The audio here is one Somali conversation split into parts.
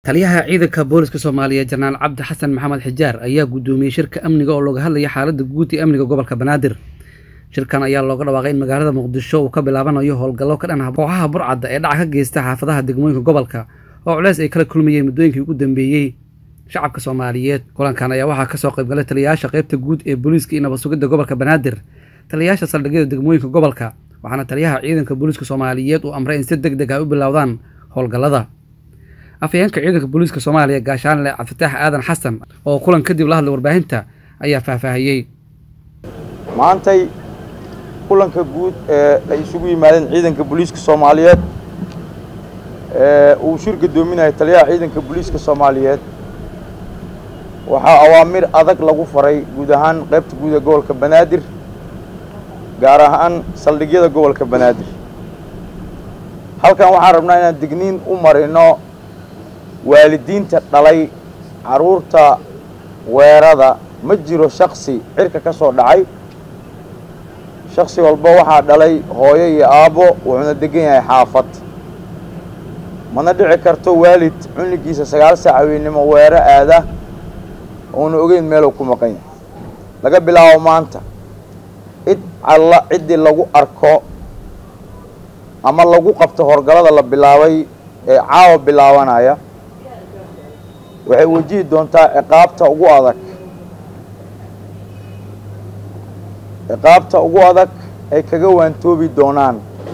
taliyaha ciidanka booliska soomaaliyeed janaal cabdi xasan maxamed xijaar ayaa guddoomiyey shirka amniga oo looga hadlaya xaaladda guud ee amniga gobolka banaadir shirkan ayaa looga dhawaaqay in magaalada muqdisho uu ka bilaabanayo howlgallo ka dhan ah kooxaha burcadda ee dhaca ka geysta xaafadaha degmooyinka gobolka oo culeys ay kala kulmayeen muddooyinkii ugu dambeeyey shacabka soomaaliyeed kulankan ayaa waxaa kasoo qaybgalay taliyayaasha qaybta guud ee booliiska iyo nabad sugidda gobolka banaadir taliyayaasha saldhigyada degmooyinka gobolka waxaana taliyaha ciidanka booliiska soomaaliyeed uu amray in si deg deg ah u bilowdaan howlgallada afhayeenka ciidanka booliiska soomaaliya gaashaanle cabdifitaax aadan xasan oo kulan kadib la hadlay warbaahinta ayaa faahfaahiyey maantay kulanka guud ee ay isugu yimaadeen ciidanka booliiska soomaaliyeed ee uu shir guddoominayo taliyaha ciidanka booliiska soomaaliyeed waxaa awaamir adag lagu faray guud ahaan qaybta guud ee gobolka banaadir gaar ahaan saldhigyada gobolka banaadir halkan waxaan rabnaa inaan digniin u marino waalidiinta dhalay carruurta weerada ma jiro shaksi cirka ka soo dhacay shaksi walba waxaa dhalay hooyo iyo aabbo wuxuuna degan yahay xaafad mana dhici karto waalid cunigiisa sagaal saac haweennimo weero aada uuna ogeyn meeluu ku maqan yahay laga bilaabo maanta cid alla ciddii lagu arko ama lagu qabto horgalada la bilaabay ee caawa bilaabanaya waxay wajihi doontaa ciqaabta ugu adag ciqaabta ugu adag ay kaga waantoobi doonaan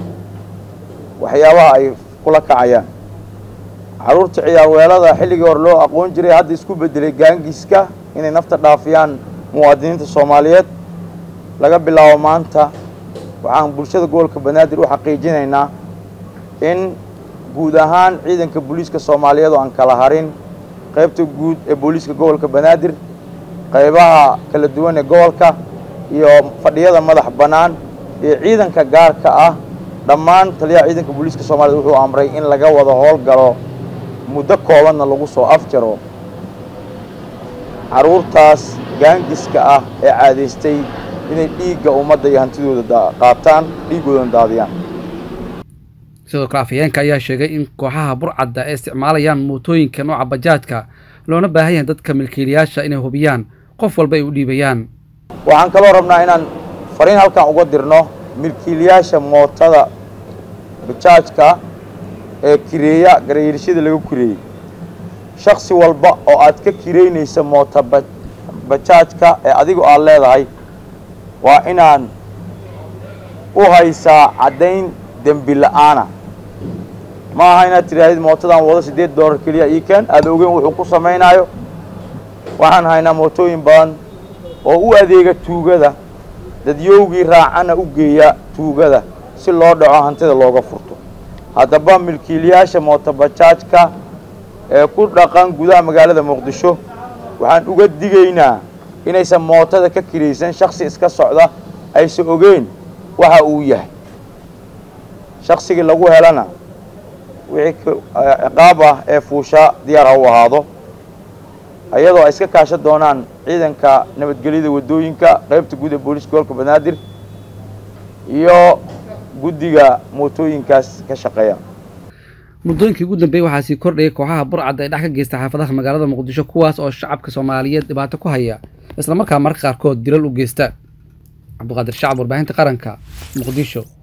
waxyaabaha ay kula kacayaan carruurta ciyaarweelada xilligii hore loo aqoon jiray hadda isku beddelay gaangiiska inay nafta dhaafiyaan muwaadiniinta soomaaliyeed laga bilaabo maanta waxaan bulshada gobolka banaadir u xaqiijinaynaa in guud ahaan ciidanka booliiska soomaaliyeed oo aan kala harin qaybta guud ee booliiska gobolka banaadir qaybaha kala duwan ee gobolka iyo fadhiyada madax bannaan iyo ciidanka gaarka ah dhammaan taliyaha ciidanka booliiska soomaaliyed wuxuu amray in laga wada howlgalo muddo koobanna lagu soo afjaro carruurtaas gaangiska ah ee caadaystay inay dhiigga ummadda iyo hantidooda qaataan dhiiggoodana daadiyaan sidoo kale afhayeenka ayaa sheegay in kooxaha burcadda ay isticmaalayaan mootooyinka nooca bajaajka loona baahan yahay dadka milkiilayaasha inay hubiyaan qof walba ay u dhiibayaan waxaan kaloo rabnaa inaan fariin halkan uga dirno milkiilayaasha mootada bajaajka ee kireeya garayeelshada laga kireeyey shaksi walba oo aad ka kireynaysa moota bajaajka ee adigu aad leedahay waa inaan u haysaa caddayn dembi la'aana ma aha inaad tidhaahdid mootadan wado siddeed dollar keliya ii keen aada ogeyn wuxuu ku samaynaayo waxaan haynaa mootooyin badan oo u adeega tuugada dadyowgii raacana u geeya tuugada si loo dhaco hantida looga furto haddaba milkiilayaasha mootobajaajka ee ku dhaqan gudaha magaalada muqdisho waxaan uga digaynaa inaysan mootada ka kiraysan shaksi iska socda aysan ogeyn waxa uu yahay shaksigii lagu helana wixii ciqaab ah ee fuusha diyaar ha u ahaado iyadoo ay iska kaashan doonaan ciidanka nabadgelyada waddooyinka qaybta guud ee booliiska gobolka banaadir iyo guddiga mootooyinkaas ka shaqeeya muddooyinkii ugu dambeeyey waxaa sii kordhayay kooxaha burcadda ee dhex ka geysta xaafadaha magaalada muqdisho kuwaas oo shacabka soomaaliyeed dhibaato ku haya islamarkaa marka qaarkood dilal u geysta cabdiqaadir shacab warbaahinta qaranka muqdisho